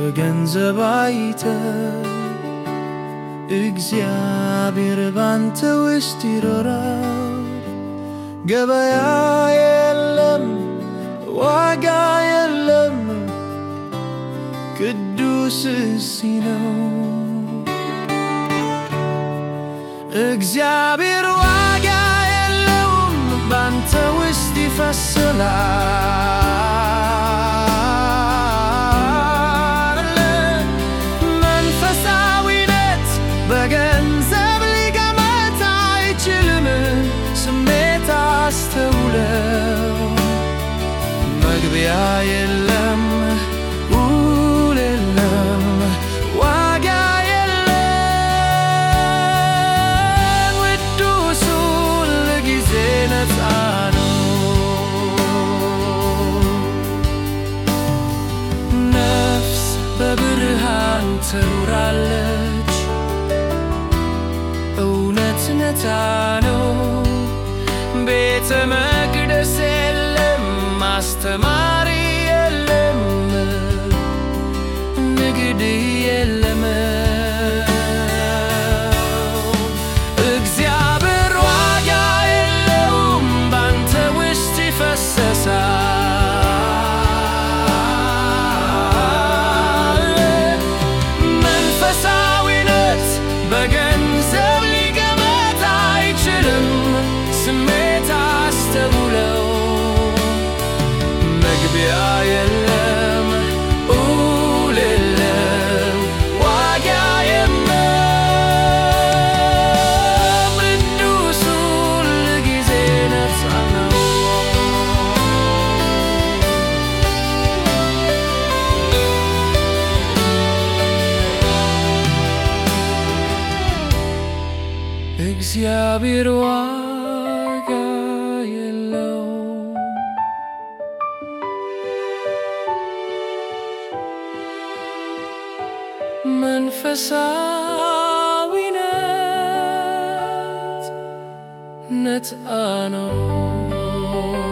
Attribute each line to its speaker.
Speaker 1: በገንዘብ አይተ እግዚአብሔር ባንተ ውስጥ ይኖራል። ገበያ የለም፣ ዋጋ የለም፣ ቅዱስ እዚህ ነው። እግዚአብሔር ዋጋ የለውም፣ ባንተ ውስጥ ይፈስላል። መንፈሳዊነት በገንዘብ ሊገመት አይችልም። ስሜት አስተውለው መግቢያ የለም ውል የለም ዋጋ የለም ቅዱስ ሁልጊዜ ነፃ ነው። ነፍስ በብርሃን ትኖራለች። እውነት ነፃ ነው። ቤተ መቅደስ የለም፣ አስተማሪ የለም፣ ንግድ የለም። እግዚአብሔር ዋጋ የለውም፣ ባንተ ውስጥ ይፈሰሳል። መንፈሳዊነት በገንዘብ ሊገመት አይችልም። ስሜት አስተውለው መግቢያ የለም ውል የለም ዋጋ የለም ቅዱስ ሁልጊዜ ነፃ ነው። እግዚአብሔር ዋጋ የለውም። መንፈሳዊነት ነፃ ነው።